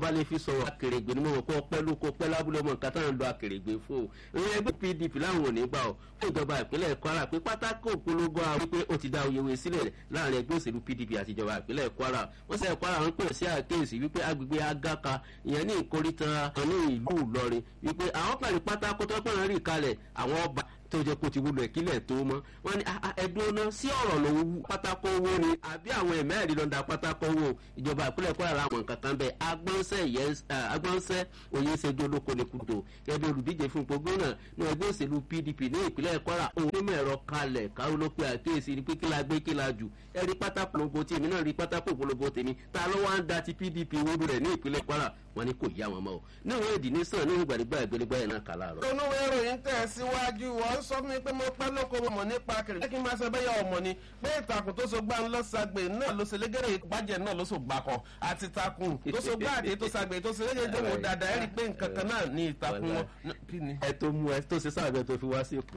bá lè fi sọ̀rọ̀ akèrègbè ni mo mọ̀ pé ọpẹ́ ló kó pẹ́ lábúlé ọmọ nǹkan táwọn ń lo akèrègbè fún o ìrìn ẹgbẹ́ pdp láwọn ò ní gbà ọ́ fún ìjọba ìpínlẹ̀ kwara pé pátákó òpolongo àwọn wípé ó ti dá oyèwé sílẹ̀ láàrin ẹgbẹ́ òṣèlú pdp àti ìjọba ìpínlẹ̀ kwara wọ́n sẹ́ kwara ń pè sí àkéèsí wípé agbègbè agaka ìyẹn ní ìkóríta kan ní ìlú ìlọrin wípé àwọn pàdé pátákó tó pẹ̀lú rí kalẹ̀ àwọn ọba tó jẹ́ kó ti wúlò ìkílẹ̀ tó mọ́ wọ́n ní ẹ̀dùn ọ̀nà sí ọ̀rọ̀ ló wú pátákó owó ni àbí àwọn ẹ̀mẹ́rin lọ́dà pátákó owó ìjọba ìpínlẹ̀ kwara làwọn nǹkan kan bẹ́ẹ̀ agbọ́nsẹ́ òye ṣẹ́jú olóko ní kùtò ẹbí olùdíje fún ipò gómìnà ní ẹgbẹ́ òṣèlú pdp ní ìpínlẹ̀ kwara òun onímọ̀ ẹ̀rọ kalẹ̀ káwọn ló pe àkíyèsí ni pé kí la gbé kí la jù ẹ rí pátákó polongo tí èmi náà rí pátákó polongo tèmi ta ló wá ń da ti pdp wúlò rẹ̀ ní ìpínlẹ̀ kwara wọn ni kò yá wọn mọ́ o níwọ̀n èdè ní sàn ní ìgbàdígbà ìgbélégbá ẹ̀ náà kà láàárọ̀. olúwe ìròyìn tẹ̀ síwájú wọ́n sọ fún mi pé mo pẹ́ lóko mo mọ̀ nípa kiri. jẹ́ kí n máa sọ bẹ́yà ọmọ ni pé ìtàkùn tó so gbá ń lọ sagbe náà ló ṣe légèrè ìbàjẹ́ náà ló so gbà kọ àti ìtàkùn tó so gbá àdé tó sagbe tó ṣe légèrè ìjọba dáadáa ẹ rí i pé nǹkan kan náà ní ìtàkùn wọn. kí ni. ẹ tó mú ẹ tó ṣe sáàbẹ tó fi wá sí ipò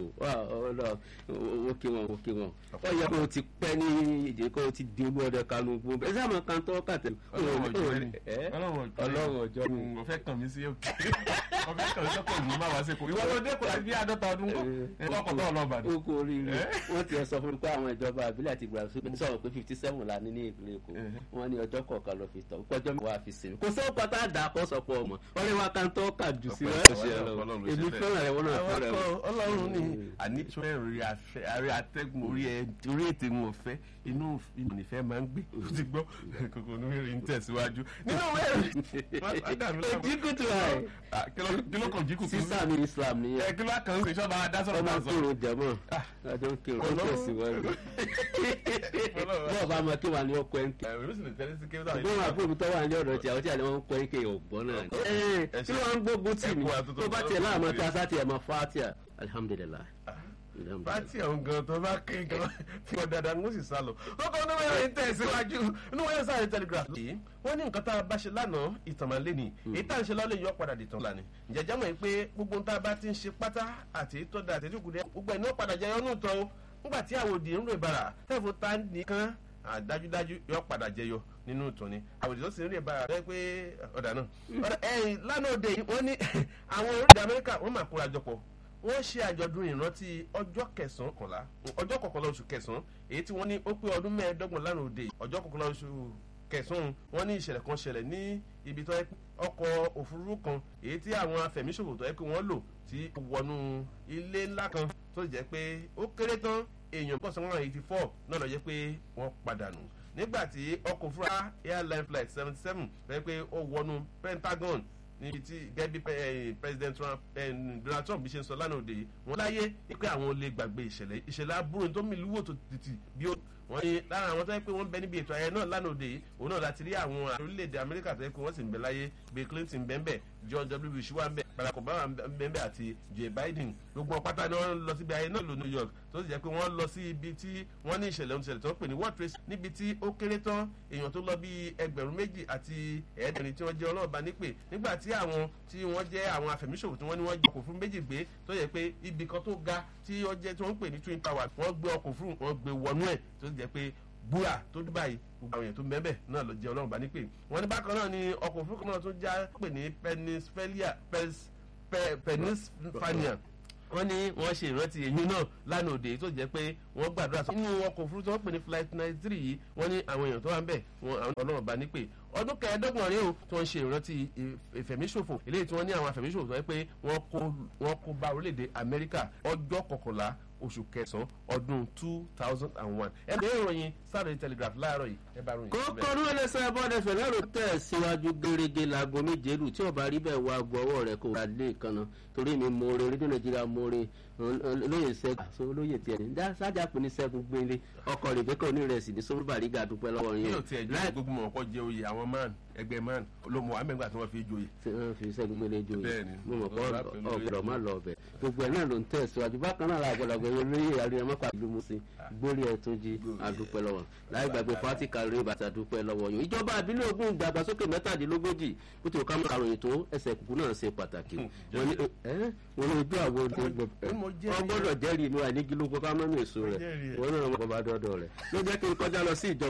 ó kí wọn ó kí wọn ó yẹ kó o ti pẹ́ ní ìdè kó o ti di olú ọdẹ kanu gbogbo ẹ sáà máa kan tọ́ kàtẹ́. ọlọ́run ọjọ́ ni ọ̀fẹ́ kàn mí sí òkè ọ̀fẹ́ kàn mí sọ́kọ̀ ìlú má wá sí ipò ìwọ ló dé kò láti bí àádọ́ta ọdún kọ́ ẹ kọ́kọ́ tó ọlọ́ba ni. ó kú oríire wọ́n ti sọ fún mi pé àwọn ìjọba àbílẹ̀ àti ìgbà sọ̀rọ̀ pé fifty seven la ní ní ìpínlẹ̀ èkó wọ́n ní ọjọ́ kọ̀ọ̀kan ló fi tọ̀ ọjọ́ mi wà fi sinmi kò sẹ́wọ́n pátá dà kọ́ sọ̀pọ̀ ọmọ wọ́n lè wá kan tó kà jù sí wọn. èmi fẹ́ràn rẹ̀ wọ́n náà fẹ́ràn rẹ̀. ọlọ́run ni àníṣe orí àrí atẹ́gùn orí ẹ̀ orí ètè wọn fẹ́ inú ìfẹ́ máa ń gbé o ti gbọ́ kòkò ní wẹ́rẹ́ ń tẹ̀síwájú nínú wẹ́rẹ́ jíkùtù ẹ̀ kí ló kàn jíkùtù sísá ní islam nìyẹn ẹ kí ló kàn ń sè sọ́ba adásọ̀rọ̀ ọmọ náà sọ. kúrò jẹmọ ọjọ ń kírun ó tẹsíwájú bọ́ọ̀ bá mọ kí wà ní ọkọ ẹ̀ ń kí. ṣùgbọ́n wọn àbúrò mi tọ́ wà ní ọ̀dọ̀ tí àwọn tí àlẹ́ wọn ń kọ́ ẹ̀ kí ọ̀gbọ́n náà ni. kí ló ń gbógun tì mí tó bá tiẹ̀ láàmú tí a sá tiẹ̀ mọ fatia alihamudulilayi. pati àwọn gan tó bá kí gan tí wọn dáadáa ń sì sá lọ kókó ní wọn yẹn tẹ̀síwájú inú wọn yẹn sáré telegraph. wọ́n ní nǹkan tá a bá ṣe lánàá ìtàn máa lé ní èyí tá à ń ṣe lọ́lẹ̀ yọ padà dìtàn lánàá ǹjẹ́jẹ́ mọ̀ pé gbogbo tá a bá ti ń ṣe pátá àti tó da àti ìdúkùdẹ́ gbogbo ẹ̀ ní ó padà jẹyọ ní ìtàn o nígbà tí àwòdì ń rè bàrà tẹ́fù tá nìkan dájúdájú yọ padà jẹyọ nínú ìtàn ni àwòdì tó sì ń rè bàrà rẹ pé ọ̀dà náà ẹ̀yìn lánàá òde yìí wọ́n ní àwọn orílẹ̀ amẹ́ríkà wọ́n máa kóra jọpọ̀ wọ́n ṣe àjọ̀dún ìrántí ọjọ́ kẹsàn-án kọ̀ọ̀la ọjọ́ kọ̀ọ̀kọ̀lá oṣù kẹsàn-án èyí tí wọ́n ní ó pé ọdún mẹ́ẹ̀ẹ́dọ́gbọ̀n lánàá òde ọjọ́ kọ̀ọ̀kọ̀lá oṣù kẹsàn-án wọ́n ní ìṣẹ̀lẹ̀ kan ṣẹlẹ̀ ní ibi tó yẹ ọkọ̀ òfurufú kan èyí tí àwọn afẹ̀míṣòwò tó yẹ kí wọ́n lò tí wọnú ilé ńlá kan tó jẹ́ pé ó kéré tán èèyàn bọ̀ sọ́wọ́n eighty four náà lọ jẹ́ pé wọ́n padà nù nígbà tí ọkọ̀ òfurufú airline flight seventy seven fẹ́ pé ó wọnú pentagon níbi tí gẹ́gẹ́ bí president trump donald trump bí ṣe ń sọ lánàá òde yìí wọ́n láyé pé àwọn olè gbàgbé ìṣẹ̀lẹ̀ ìṣẹ̀lẹ̀ aburú tó mi lúwò tó títì bí ó wọ́n ní lára àwọn tó yẹ pé wọ́n bẹ níbi ètò ayẹyẹ náà lánàá òde yìí òun náà láti rí àwọn orílẹ̀-èdè amẹ́ríkà tó yẹ pé wọ́n sì ń bẹ láyé bill clinton bẹ́ẹ̀ george w bush wà ń bẹ barack obama bẹ́ẹ̀ àti joe biden gbogbo wọn pátá ni wọ́n lọ síbi ayẹyẹ náà lọ new york tó sì jẹ́ pé wọ́n lọ sí ibi tí wọ́n ní ìṣẹ̀lẹ̀ oníṣẹ̀lẹ̀ tó ń pè ní world trade níbi tí ó kéré tán èèyàn tó lọ bí ẹgbẹ̀rún méjì àti ẹ̀ẹ́dẹ̀rin tí wọ́n jẹ́ ọlọ́ọ̀bá nípè nígbà tí àwọn tí wọ́n jẹ́ àwọn afẹ̀míṣòwò tí wọ́n ní wọ́n jẹ́ ọkọ̀ fún méjì gbé tó yẹ pé ibì kan tó ga tí ó jẹ́ tí wọ́n ń pè ní twin tower wọ́n gbé ọkọ̀ fún wọn gbé wọnú ẹ̀ tó jẹ́ pé búra tó dúbà yìí gbogbo àwọn èèyàn tó ń bẹ́ẹ̀ náà ló jẹ́ ọlọ́run bá ní pè wọ́n ní bákan náà ni ọkọ̀ òfurufú náà tó já pè ní penisfania wọ́n ní wọ́n ṣe ìrántí èyí náà lánàá òde tó jẹ́ pé wọ́n gbàdúrà sọ nínú ọkọ̀ òfurufú tí wọ́n pè ní flight ninety three yìí wọ́n ní àwọn èèyàn tó wà ń bẹ̀ wọ́n ọlọ́run bá ní pè ọdún kẹẹ̀ẹ́dọ́gbọ̀n rí o tí wọ́n ṣe ìrántí ìfẹ̀míṣòfò eléyìí tí wọ́n ní àwọn afẹ̀míṣòfò tó yẹ pé wọ́n kó bá orílẹ̀-èdè amẹ́ríkà ọjọ́ kọkànlá oṣù kẹsàn-án ọdún two thousand and one. ẹ bẹ́ẹ̀ ròyìn Saturday Telegraph láàárọ̀ yìí ẹ bá ròyìn. kókó ní ẹlẹ́sẹ̀ bọ́dẹ fẹ̀lẹ́ ló tẹ̀ síwájú gẹ́gẹ́ láago méje lù tí ọba rí bẹ́ẹ̀ wá gbọ́wọ́ rẹ̀ kó wá lé ìkànnà torí mi mo re rédíò nàìjíríà mo re olóyè sẹ́gun àti olóyè tiẹ̀ ní sájà pé ní sẹ́gun gbélé ọkọ̀ rẹ̀ bẹ́ẹ̀ kọ́ ní rẹ̀ sì ní sọ́bùbàrí ga dúpẹ́ lọ́wọ́ yẹn. yóò tiẹ̀ jẹ́ gbogbo mọ̀ ọkọ̀ jẹ oyè àwọn man ẹgbẹ́ man ló mọ̀ àmẹ́gbà tí wọ́n fi joyè. tí wọ́n fi sẹ́gun gbélé joyè Bẹ́ẹ̀ni. mo mọ̀ kọ́ ọ̀gbọ̀dọ̀ má lọ ọbẹ̀ gbogbo ẹ̀ náà ló ń tẹ̀ síwájú bákan náà àgbàlagbà olóyè àríyànmọ́pàá ìlú musin gbórí ẹ̀ tó jí àdúpẹ́ lọ́wọ́ láì gbàgbé fati kàrí bàtà dúpẹ́ lọ́wọ́ yòó ìjọba àbílẹ̀ ogun ìdàgbàsókè mẹ́tàdínlógójì kó tí o ká mọ́ àròyìn tó ẹsẹ̀ kùkú náà ṣe pàtàkì wọ́n ní ẹ́ wọ́n ní ojú àwọn ọgbọ́dọ̀ jẹ́rìí inú àìníkí ló kọ́ ká mọ́ mi èso rẹ̀ wọ́n náà wọ́n bá dọ́dọ̀ rẹ̀ ló jẹ́ kí n kọjá lọ sí ìjọba.